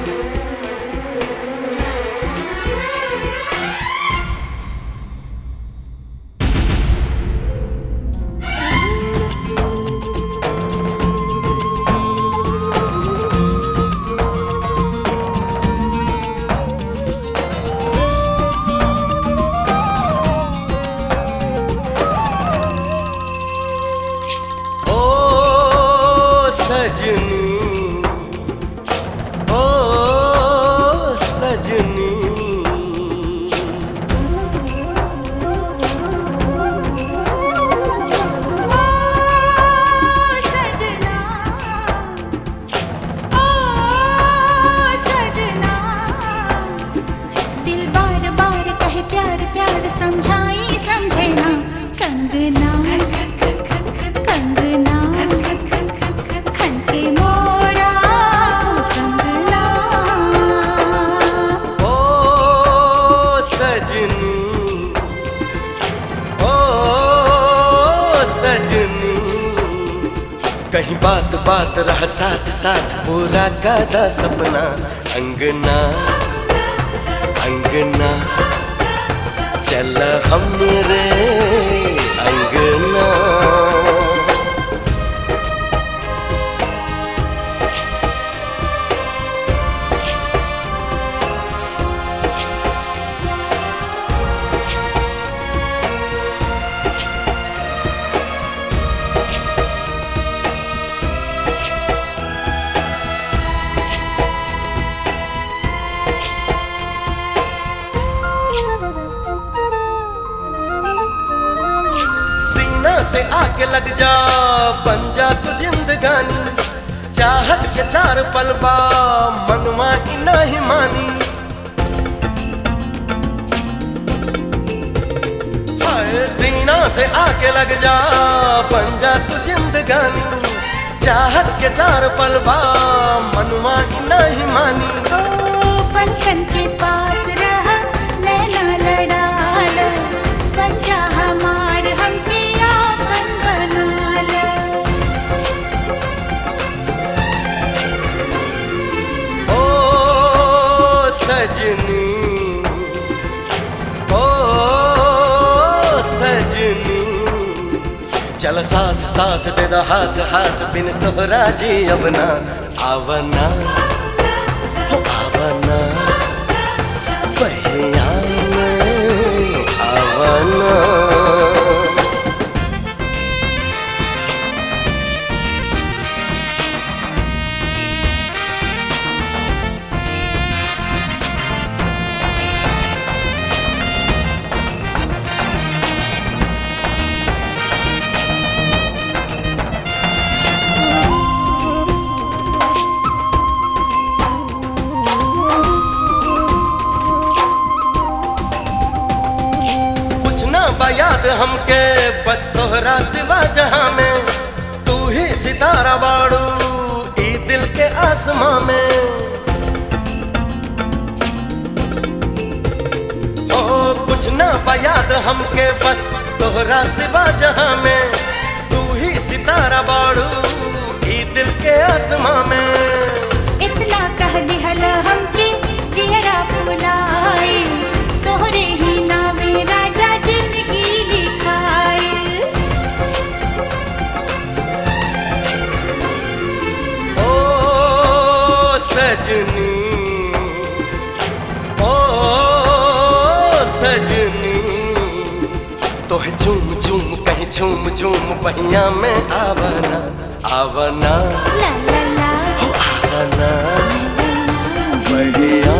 ओ सजनी ओ सजनी सजना ओ सजना दिल बार बार कहे प्यार प्यार समझाई समझे ना कंगना कंगना खनके मोरा कंगना ओ सजनी ओ सजनी कहीं बात बात रह साथ साथ पूरा कादा सपना अंगना अंगना चल हमरे अंगना सीना से आके लग जा बन जा तू जिंदगानी चाहत के चार पलबा मनवा की नहीं मानी हाय सीना से आके लग जा बन जा तू जिंदगानी चाहत के चार पलबा मनवा की नहीं मानी ओ पलकन के पास रह नैना लड़ाल बन जा हमार हमके आपन बनाल ओ सजनी ओ सजनी चल साथ साथ दे दा हाथ हाथ बिन तोहरा जी अबना आवना हो आवना बहिया में आवना कुछ ना बयाद हमके बस तोहरा सिवा जहां में तू ही सितारा बाड़ू ई दिल के आसमां में ओ कुछ ना बयाद हमके बस तोहरा सिवा जहां में तू ही सितारा बाड़ू ई दिल के आसमां में इतना कह दिहल हमके जियरा फुलाए तोहरे ही नामे राजा जिंदगी लिखाए ओ सजनी ओ सजनी तोहे झूम झूम कहीं झूम झूम पहिया में आवना आवना ला ला ला हो आवना बढ़िया